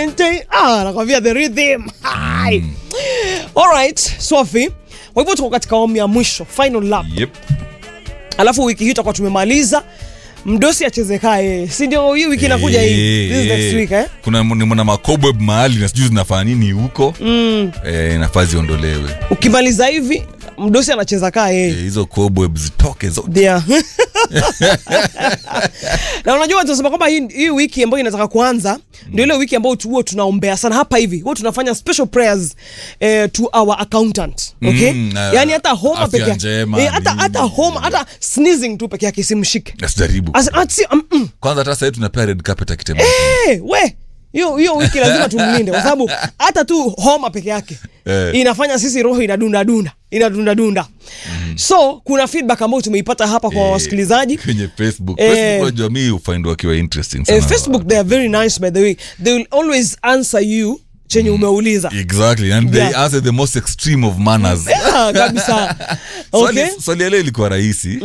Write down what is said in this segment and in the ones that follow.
tin, tin. Ah, nakwambia the rhythm. Hai. Alright, Sophie. Kwa hivyo tuko katika awamu ya mwisho, final lap. Yep. Alafu wiki hii tutakuwa tumemaliza. Mdosi achezekaa yeye. Si ndio hii wiki inakuja hii. This is next week eh? kuna mna makobweb mahali na sijui zinafanya nini huko mm. eh, nafaa ziondolewe Ukimaliza hivi mdosi anacheza kaa Eh, yeye. hizo cobweb zitoke zote Ndio. na unajua tunasema kwamba hii, hii wiki ambayo inataka kuanza ndio ile wiki ambayo tu- huwa tunaombea sana hapa hivi huwa tunafanya special prayers eh, to our accountant okay Mm, na- yani hata homa afya peke yake njema, eh, hata nini. hata homa hata sneezing tu peke yake simshike nasijaribu As- ati- mm, mm. kwanza hata sahii tunapea red carpet akitembea Eh, we hiyo hiyo wiki lazima tumlinde kwa sababu hata tu homa peke yake Eh. inafanya sisi roho inadunda dunda inadunda dunda so kuna feedback ambayo tumeipata hapa kwa Eh, wasikilizaji kwenye facebook Eh. facebook unajua mi ufind wakiwa interesting sana eh, facebook they are very nice by the way they will always answer you chenye umeuliza exactly and Yeah. they answer the most extreme of manners Ah, kabisa okay swali, swali ya leo ilikuwa rahisi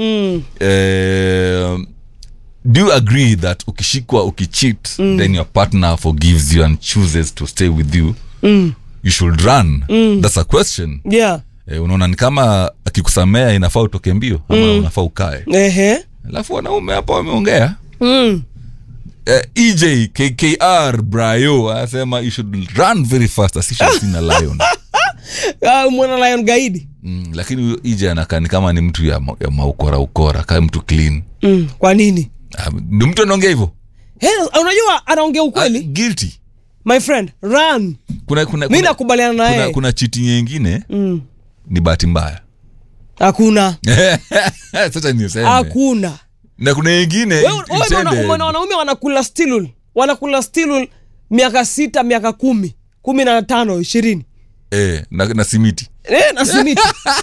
eh, do you agree that ukishikwa ukicheat then your partner forgives you and chooses to stay with you you should run that's a question yeah eh, unaona ni kama akikusamea inafaa utoke mbio ama unafaa ukae ehe alafu wanaume hapa wameongea mm. eh, ej kkr brayo anasema you should run very fast as if you've seen a lion Ah, mwana lion gaidi mm, lakini huyo ej anakaa ni kama ni mtu ya, ma- ya maukora ukora kaa mtu clean mm. kwa nini Ah, ndio mtu anaongea hivyo Hey, unajua anaongea Ah, ukweli guilty my friend run kuna kuna mi kuna, nakubaliana na kuna, yeye kuna chiti nyingine Mm. ni bahati mbaya hakuna sasa niseme hakuna na kuna nyingine Wewe- wewe unaona- intended. umeona wanaume wanakula stilul wanakula stilul miaka sita miaka kumi kumi na tano ishirini eh, na, na simiti Eh, na simiti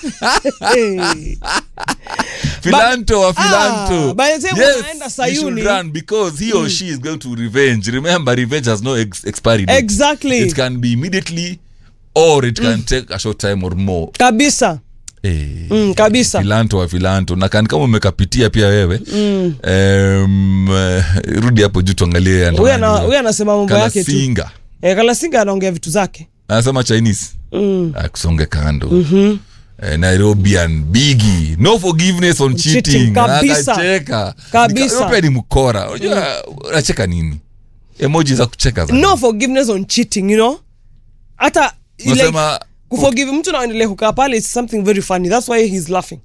Eh. filanto wa ah, filanto by the time unaenda you Sayuni- should run because he or she is going to revenge remember revenge has no ex expiry date. Exactly. it can be immediately or it can take a short time or more kabisa eh, mm, kabisa filanto wa filanto na kan kama umekapitia pia wewe mm. um, rudi hapo juu tuangalie Huyu ana- huyu anasema mambo yake tu Kalasinga. eh, kalasinga anaongea vitu zake anasema chinese mm. akusonge kando mm-hmm. eh, nairobian bigi no forgiveness on Cheating, cheating kabisa. akacheka Kabisa. Nika- pia ni mkora unajua unacheka nini emoji za kucheka za no forgiveness on cheating you know hata like, unasema kuforgive mtu naendelea kukaa pale is something very funny that's why he's laughing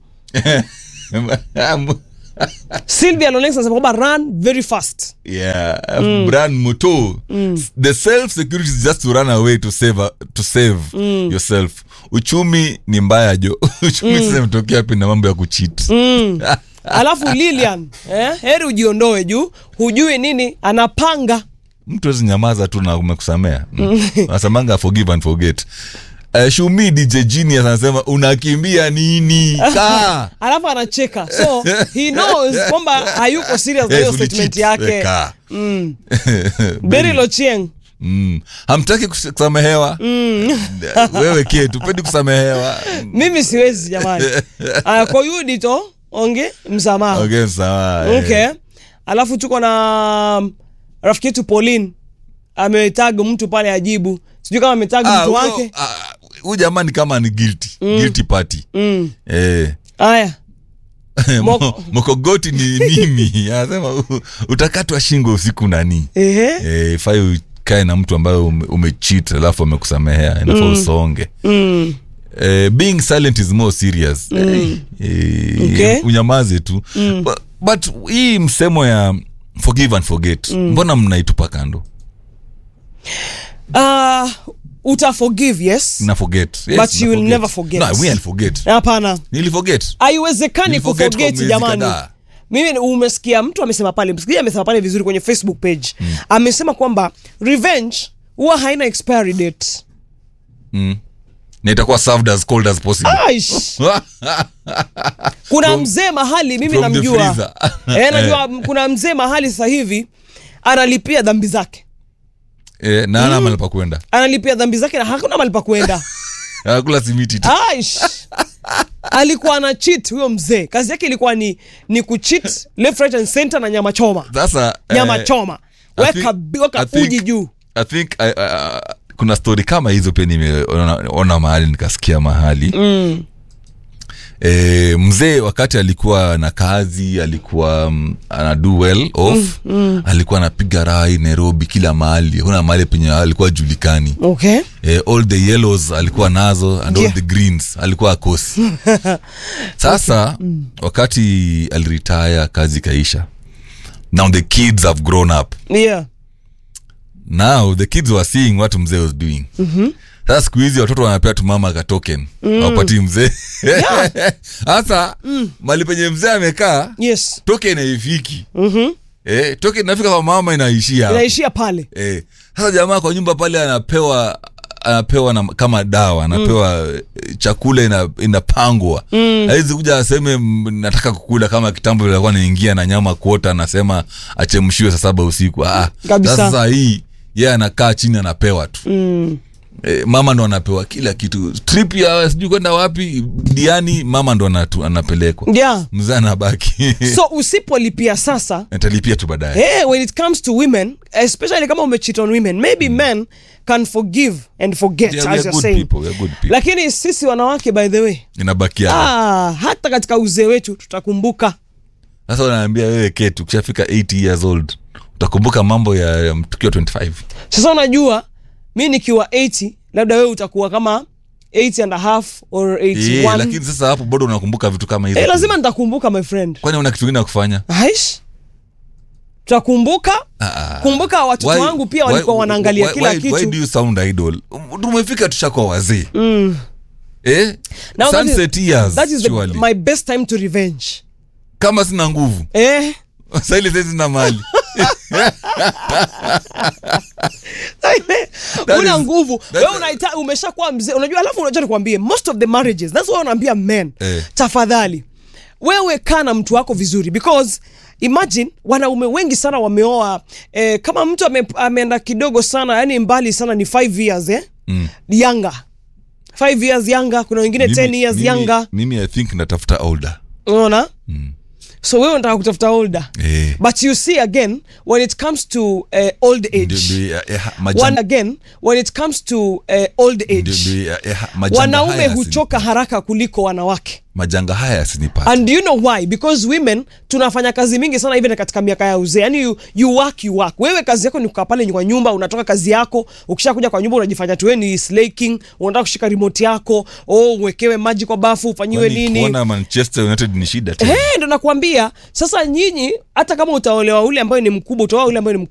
sylvia lonex anasema kwamba run very fast yeah brand moto the self security is just to run away to save a- to save yourself uchumi ni mbaya jo uchumi sasa imetokea wapi na mambo ya kuchit alafu lilian eh, heri ujiondoe juu hujui nini anapanga mtu wezi nyamaza tu na umekusamea nasemanga forgive and forget Uh, shumi dj genius anasema unakimbia nini kaa alafu anacheka so he knows kwamba hayuko serious na hiyo Yes, statement ulicheat. yake Eh, kaa. beri lochieng Mm. hamtaki kus- kusamehewa wewe kie tupendi kusamehewa mimi siwezi jamani uh, kwa yudito onge msamaha okay, sawa eh. okay alafu tuko na um, rafiki yetu pauline ametag mtu pale ajibu sijui kama ametag Ah, mtu huyo- wake ah, huyu jamaa ni kama ni guilty guilty party mm. eh. haya Moko- Mo- mokogoti ni mimi anasema u- utakatwa shingo usiku nani ehe eh, fai ukae na mtu ambaye ume- umechit alafu amekusamehea inafaa usonge mm. eh, being silent is more serious eh, eh, Okay. unyamaze tu but, but hii msemo ya forgive and forget mbona mnaitupa kando uh, uta forgive yes na forget yes, But you na will forget. never forget. no, we I'll forget hapana niliforget haiwezekani Niliforget kwa kuforget miezi jamani kadhaa. mimi umesikia mtu amesema pale msikia amesema pale vizuri kwenye facebook page amesema kwamba revenge huwa haina expiry date mm. na itakuwa served as cold as possible Aish. kuna mzee mahali mimi from the namjua freezer. eh, najua kuna mzee mahali sasa hivi analipia dhambi zake eh, na ana mahali pa kwenda analipia dhambi zake na hakuna mahali pa kwenda akula simiti tu Aish. alikuwa ana cheat huyo mzee kazi yake ilikuwa ni ni kucheat left right and center na nyama choma sasa nyama eh, choma I weka, think- weka I think- uji juu i think I, uh, kuna story kama hizo pia nimeona mahali nikasikia mahali mm. e, mzee wakati alikuwa na kazi alikuwa mm, ana do well off mm, mm. alikuwa anapiga rai nairobi kila mahali hakuna mahali penye alikuwa julikani okay eh, all the yellows alikuwa nazo and Yeah. all the greens alikuwa akosi sasa wakati aliritaya kazi ikaisha now the kids have grown up yeah now the kids were seeing what mzee was doing mm-hmm. sasa siku hizi watoto wanapea tu mama ka token mm. wapatii mzee sasa mm. mali penye mzee amekaa yes token haifiki mm-hmm. eh, token inafika kwa mama inaishia hapo. inaishia pale Eh, sasa jamaa kwa nyumba pale anapewa anapewa na, kama dawa anapewa mm. chakula ina, inapangwa mm. awezi kuja aseme "Mm, nataka kukula kama kitambo vile alikuwa naingia na nyama kuota anasema achemshiwe saa saba usiku ah, Kabisa. sasa hii ye anakaa chini anapewa tu mm. e, mama ndo anapewa kila kitu trip ya sijui kwenda wapi diani mama ndo anatu, anapelekwa yeah mzee anabaki so usipolipia sasa atalipia tu baadaye hey, when it comes to women especially kama umecheat on women maybe men can forgive and forget Yeah, we as are you're good saying people, we are good people. lakini sisi wanawake by the way inabakia ah, hata katika uzee wetu tutakumbuka sasa unaambia wewe ketu ukishafika 80 years old utakumbuka mambo ya ya tukiwa 25 sasa unajua mi nikiwa 80 labda wewe utakuwa kama 8 and a half or 81 yeah, lakini sasa hapo bado unakumbuka vitu kama hizo eh, lazima nitakumbuka my friend kwani una kitu kingine ya kufanya aish tutakumbuka Ah, ah. kumbuka watoto Why- wangu pia why- walikuwa wanaangalia why- kila why- kitu why do you sound idol tumefika tushakuwa wazee mm. eh? Now that is- sunset years that is the, surely. my best time to revenge kama sina nguvu eh saili saizi na mali una is- nguvu that- wewe unaita umeshakuwa mzee unajua alafu unajua nikwambie most of the marriages that's why unaambia men Eh. tafadhali wewe kaa na mtu wako vizuri because imagine wanaume wengi sana wameoa eh, kama mtu ame, ameenda kidogo sana yani mbali sana ni 5 years eh? Mm. younger 5 years younger kuna wengine 10 years mimi, younger mimi i think natafuta older unaona so wewe unataka kutafuta older eh. but you see again when it comes to uh, old age Ndio- ndio, eh, eh, majanga- one again when it comes to uh, old ndio- age ndio, eh, eh, majanga wanaume haya huchoka haraka kuliko wanawake yasini- majanga haya yasinipata and do you know why because women tunafanya kazi mingi sana even katika miaka ya uzee yani you, you work you work wewe kazi yako ni kukaa pale kwa nyumba unatoka kazi yako ukisha kuja kwa nyumba unajifanya tu wewe ni slaking unataka kushika remote yako oh uwekewe maji kwa bafu ufanyiwe Kwani nini kuona manchester united ni shida tena Eh, ndo nakwambia sasa nyinyi hata kama utaolewa ule ambaye ni mkubwa utaoa ule ambaye ni